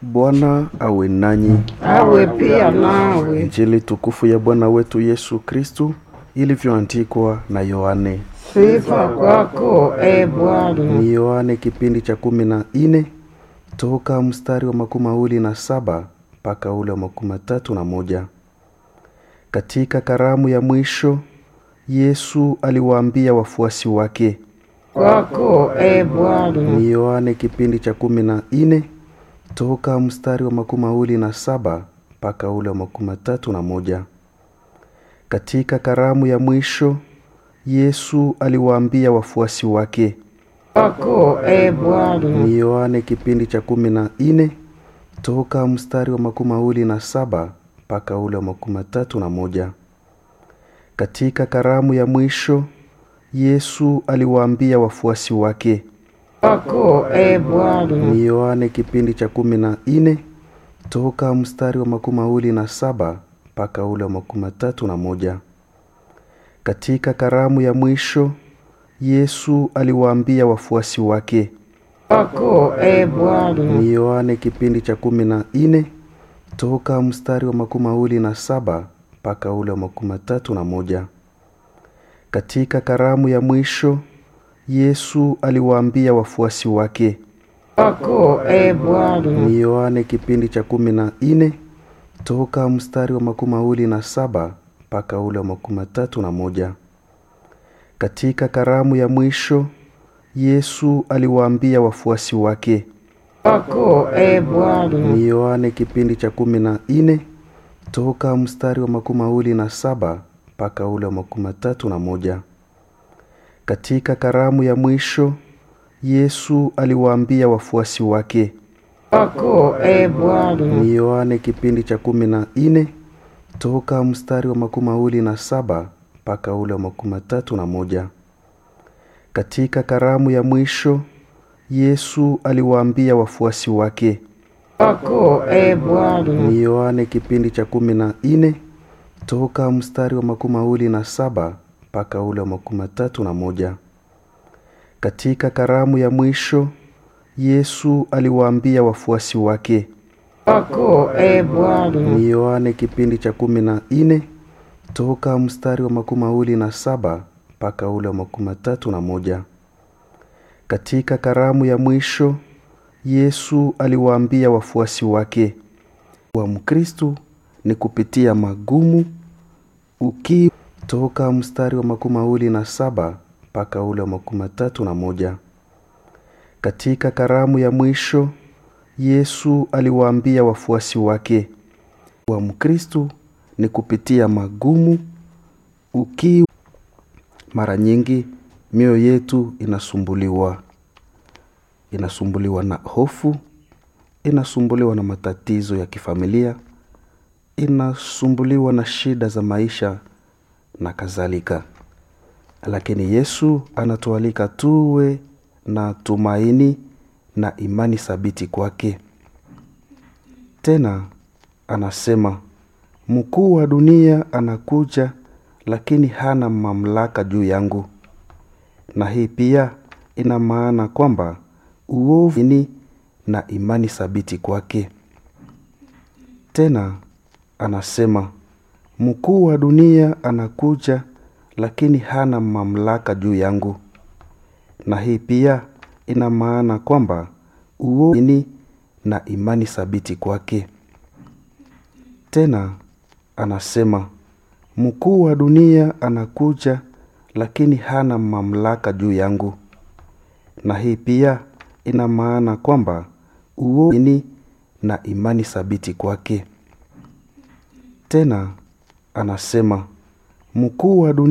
Bwana awe nanyi. awe pia nawe. Injili tukufu ya Bwana wetu Yesu Kristu ilivyoandikwa na Yohane. Sifa kwako e Bwana. Ni Yohane kipindi cha kumi na nne toka mstari wa makumi mawili na saba mpaka ule wa makumi matatu na moja. Katika karamu ya mwisho Yesu aliwaambia wafuasi wake. Kwako e Bwana. Ni Yohane kipindi cha kumi na nne toka mstari wa makumi mawili na saba mpaka ule wa makumi matatu na moja. Katika karamu ya mwisho Yesu aliwaambia wafuasi wake. Kwako e Bwana. Ni Yohane kipindi cha kumi na nne toka mstari wa makumi mawili na saba mpaka ule wa makumi matatu na moja. Katika karamu ya mwisho Yesu aliwaambia wafuasi wake. Kwako e Bwana. Ni Yohane kipindi cha kumi na nne toka mstari wa makumi mawili na saba mpaka ule wa makumi matatu na moja. Katika karamu ya mwisho Yesu aliwaambia wafuasi wake. Kwako e Bwana. Ni Yohane kipindi cha kumi na nne toka mstari wa makumi mawili na saba mpaka ule wa makumi matatu na moja. Katika karamu ya mwisho Yesu aliwaambia wafuasi wake. Kwako e Bwana. Ni Yohane kipindi cha kumi na nne toka mstari wa makumi mawili na saba mpaka ule wa makumi matatu na moja. Katika karamu ya mwisho Yesu aliwaambia wafuasi wake. Kwako e Bwana. Ni Yohane kipindi cha kumi na nne toka mstari wa makumi mawili na saba mpaka ule wa makumi matatu na moja. Katika karamu ya mwisho Yesu aliwaambia wafuasi wake. Kwako e Bwana. Ni Yohane kipindi cha kumi na nne toka mstari wa makumi mawili na saba mpaka ule wa makumi matatu na moja. Katika karamu ya mwisho Yesu aliwaambia wafuasi wake. Kwako e Bwana. Ni Yohane kipindi cha kumi na nne toka mstari wa makumi mawili na saba mpaka ule wa makumi matatu na moja. Katika karamu ya mwisho Yesu aliwaambia wafuasi wake. Kwako e Bwana. Ni Yohane kipindi cha kumi na nne toka mstari wa makumi mawili na saba mpaka ule wa makumi matatu na moja. Katika karamu ya mwisho Yesu aliwaambia wafuasi wake. Wa Mkristu ni kupitia magumu uki toka mstari wa makumi mawili na saba mpaka ule wa makumi matatu na moja. Katika karamu ya mwisho Yesu aliwaambia wafuasi wake. Wa Mkristu ni kupitia magumu uki mara nyingi mioyo yetu inasumbuliwa inasumbuliwa na hofu inasumbuliwa na matatizo ya kifamilia inasumbuliwa na shida za maisha na kadhalika lakini yesu anatualika tuwe na tumaini na imani thabiti kwake tena anasema mkuu wa dunia anakuja lakini hana mamlaka juu yangu na hii pia ina maana kwamba uovu ni na imani thabiti kwake tena anasema mkuu wa dunia anakuja lakini hana mamlaka juu yangu na hii pia ina maana kwamba uovu ni na imani thabiti kwake tena anasema mkuu wa dunia anakuja lakini hana mamlaka juu yangu na hii pia ina maana kwamba uovu ni na imani thabiti kwake tena anasema mkuu wa dunia